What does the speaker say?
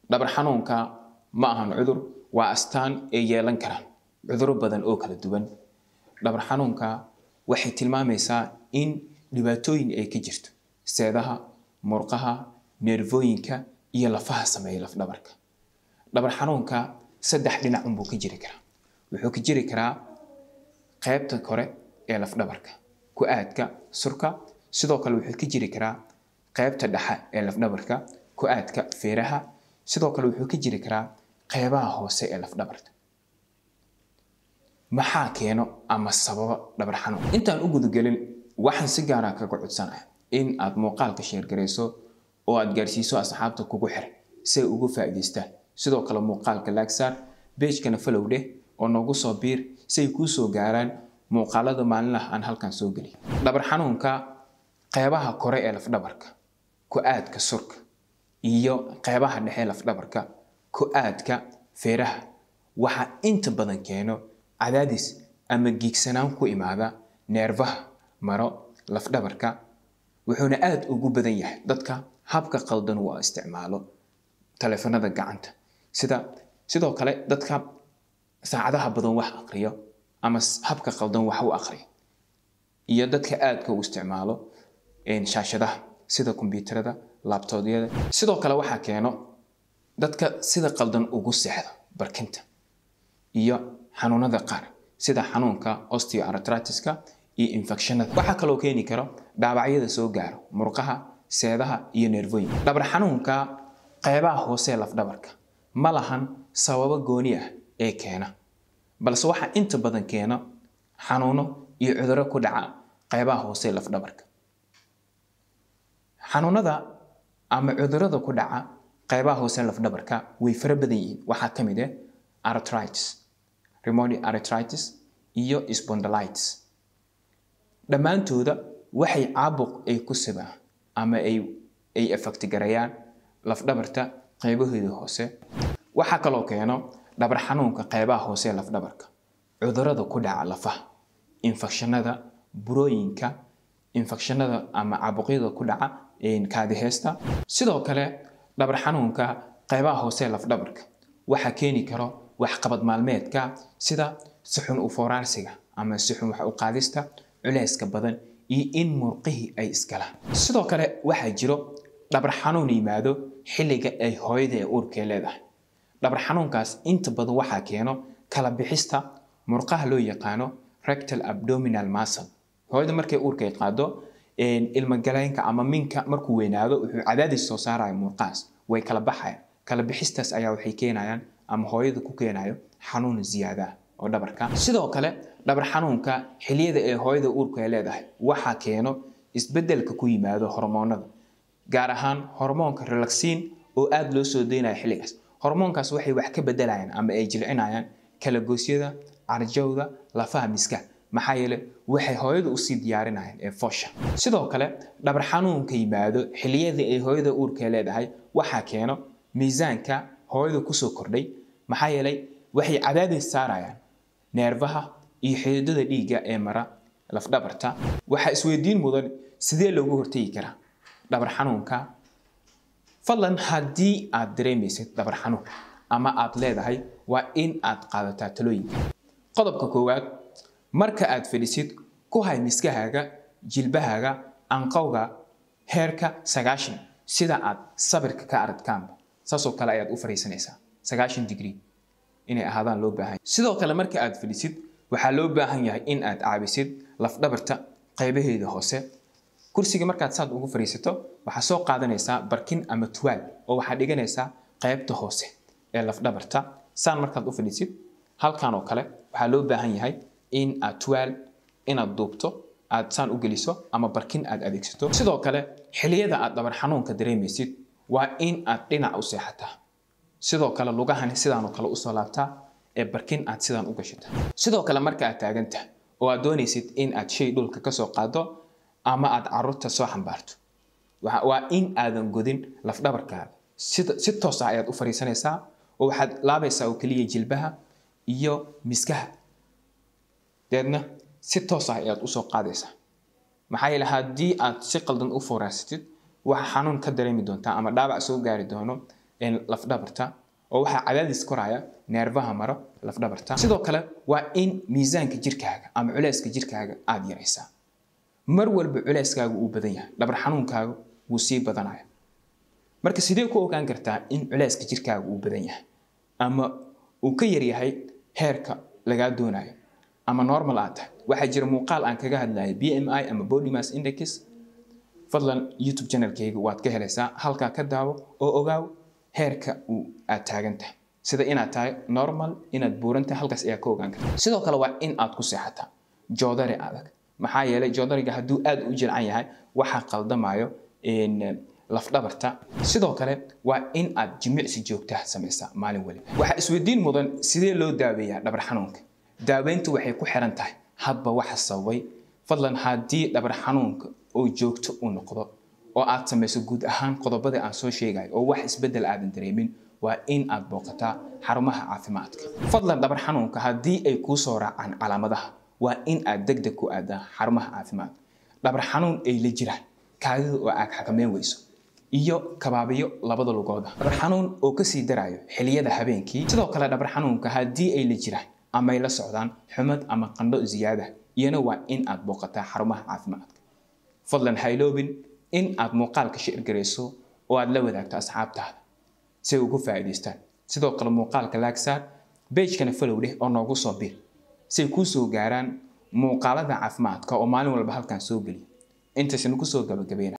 dhabar xanuunka ma ahan cudur waa astaan ay yeelan karaan cuduro badan oo kala duwan dhabar xanuunka waxay tilmaamaysaa in dhibaatooyin ay ka jirto seedaha murqaha neerfooyinka iyo lafaha sameeya lafdhabarka dhabar xanuunka saddex dhinac unbuu ka jiri karaa wuxuu ka jiri karaa qaybta kore ee lafdhabarka ku-aadka surka sidoo kale wuxuu ka jiri karaa qaybta dhexe ee lafdhabarka ku-aadka feeraha sidoo kale wuxuu ka jiri karaa qeybaha hoose ee lafdhabarta maxaa keeno ama sababa dhabar xanuun intaan u gudagelin waxaan si gaara kaga codsanaya in aad muuqaalka sheergarayso oo aad gaarsiiso asxaabta kugu xiran si ay ugu faa'iidaystaan sidoo kale muuqaalka laagsaar beejkana falow dheh oo noogu soo biir si ay kuu soo gaaraan muuqaalada maalinlaha aan halkan soo geliyo dhabar xanuunka qeybaha kore ee lafdhabarka ku-aadka surka iyo qeybaha dhexe lafdhabarka ku-aadka feeraha waxaa inta badan keeno cadaadis ama giigsanaan ku imaada neerfaha maro lafdhabarka wuxuuna aada ugu badan yahay dadka habka qaldan uu isticmaalo taleefanada gacanta sida sidoo kale dadka saacadaha badan wax aqriyo ama habka qaldan wax u aqriyo iyo dadka aadka u isticmaalo shaashadaha sida kombyuutarada labtoodyada sidoo kale waxaa keeno dadka sida qaldan ugu seexda barkinta iyo xanuunada qaar sida xanuunka osteoartritiska iyo infectionada waxaa kaloo keeni karo dhaawacyada soo gaaro murqaha seedaha iyo neervooyinka dhabar xanuunka qeybaha hoose ee lafdhabarka ma lahan sababo gooni ah ee keena balse waxaa inta badan keena xanuuno iyo cuduro ku dhaca qeybaha hoose ee lafdhabarka xanuunada ama cudurada ku dhaca qeybaha hoose ee lafdhabarka way fara badan yihiin waxaa ka mid ah arthritis rheumatoid arthritis iyo spondylitis dhammaantooda waxay caabuq ay ku sabaan ama ay ay afaktigarayaan lafdhabarta qeybaheeda hoose waxaa kaloo keeno dhabar xanuunka qeybaha hoose ee lafdhabarka cudurada ku dhaca lafaha infekshanada burooyinka infekshanada ama caabuqyada ku dhaca kaadiheesta sidoo kale dhabar xanuunka qeybaha hoose ee lafdhabarka waxaa keeni karo waxqabad maalmeedka sida sixun u fooraarsiga ama sixun wax u qaadista culeyska badan iyo in murqihii ay iskalaan sidoo kale waxaa jiro dhabar xanuun yimaado xilliga ay hooyada ee uurkee leedahay dhabar xanuunkaas inta badan waxaa keeno kala bixista murqaha loo yaqaano rectal abdominal muscle hooyada markay uurka ay qaado ilmagaleenka ama minka markuu weynaado wuxuu cadaadis soo saaraya murqahaas way kala baxayaan kala bixistaas ayaa waxay keenayaan ama hooyada ku keenayo xanuun ziyaada oo dhabarka sidoo kale dhabar xanuunka xiliyada ee hooyada uurku ay leedahay waxaa keeno isbedelka ku yimaado hormoonada gaar ahaan hormoonka relaxin oo aada loo soo deynayo xilligaas hormoonkaas waxay wax ka bedelayaan ama ay jilcinayaan kalagoosyada carjowda lafaha miska maxaa yeele waxay hooyada usii diyaarinayaan ee foosha sidoo kale dhabar xanuunka yimaado xiliyada ay hooyada uurka ay leedahay waxaa keeno miisaanka hooyada kusoo kordhay maxaa yeelay waxay cadaadis saarayaan neerfaha iyo xididada dhiigga ee mara lafdhabarta waxaa isweydiin mudan sidee loogu hortegi karaa dhabar xanuunka fadlan haddii aad dareemaysid dhabar xanuun ama aad leedahay waa in aad qaadataa talooyinka qodobka koowaad marka aad fadhisid ku hay miskahaaga jilbahaaga anqowga heerka sagaashan sida aad sabirka ka aragtaanba saasoo kale ayaad u fariisanaysaa sagaashan digrii inay ahaadaan loo baahan sidoo kale marka aad fadhisid waxaa loo baahan yahay in aad caabisid lafdhabarta qaybaheeda hoose kursiga markaad saad ugu fadhiisato waxaa soo qaadanaysaa barkin ama tuwaal oo waxaad dhiganaysaa qaybta hoose ee lafdhabarta saan markaad u fadhiisid halkan oo kale waxaa loo baahan yahay in aad tuwaal inaad duubto aad saan u geliso ama barkin aad adeegsato sidoo kale xiliyada aad dhabar xanuunka dareemaysid waa in aad dhinac u seexataa sidoo kale lugahani sidaanoo kale usoo laabtaa ee barkin aad sidaan u gashataa sidoo kale marka aad taagantahay oo aad doonaysid in aad shay dhulka kasoo qaado ama aad caruurta soo xambaarto waa in aadan godin lafdhabarkaada si toos ah ayaad u fariisanaysaa oo waxaad laabaysaa oo keliya jilbaha iyo miskaha deedna si toos ah ayaad usoo qaadaysaa maxaa yeele haddii aad si qaldan u fooraasatid waxa xanuun ka dareemi doontaa ama dhaawac soo gaari doono lafdhabarta oo waxaa cadaadis koraya neerfaha maro lafdhabarta sidoo kale waa in miisaanka jirkaaga ama culeyska jirkaaga aada yaraysaa mar walba culeyskaaga uu badan yahay dhabar xanuunkaaga wuu sii badanaya marka sidee ku ogaan kartaa in culeyska jirkaaga uu badan yahay ama uu ka yaryahay heerka lagaa doonayo ama normal aad tahay waxaa jira muuqaal aan kaga hadlayo b m i ama body mass index fadlan youtube channelkayga waad ka helaysaa halkaa ka daawo oo ogaaw heerka uu aad taagan tahay sida inaad tahay normal inaad buuran tahay halkaas ayaa ka ogaan karta sidoo kale waa in aad ku seexataa joodari adag maxaa yeelay joodariga hadduu aad u jilcan yahay waxaa qaldamayo lafdhabarta sidoo kale waa in aad jimicsi joogtaha samaysaa maalin waliba waxaa isweydiin mudan sidee loo daaweeyaa dhabar xanuunka daaweyntu waxay ku xiran tahay hadba waxa sababay fadlan haddii dhabar xanuunka oo joogto u noqdo oo aad samayso guud ahaan qodobada aan soo sheegayo oo wax isbeddel aadan dareemin waa in aad booqataa xarumaha caafimaadka fadlan dhabar xanuunka haddii ay kuu soo raacaan calaamadaha waa in aad deg deg ku aadaa xarumaha caafimaadka dhabar xanuun ay la jiraan kaadida oo aad xakameyn weyso iyo kabaabiyo labada lugooda dhabar xanuun oo kasii darayo xiliyada habeenkii sidoo kale dhabar xanuunka haddii ay la jiraan ama ay la socdaan xumad ama qandho ziyaada iyana waa in aad booqataa xarumaha caafimaadka fadlan hayloobin in aad muuqaalka shirgarayso oo aad la wadaagto asxaabtaada si ay ugu faa'iidaystaan sidoo kale muuqaalka laagsaar beejkana falow leh oo noogu soo bir si ay kuu soo gaaraan muuqaalada caafimaadka oo maalin walba halkan soo geliya intaysanu kusoo gabagabayna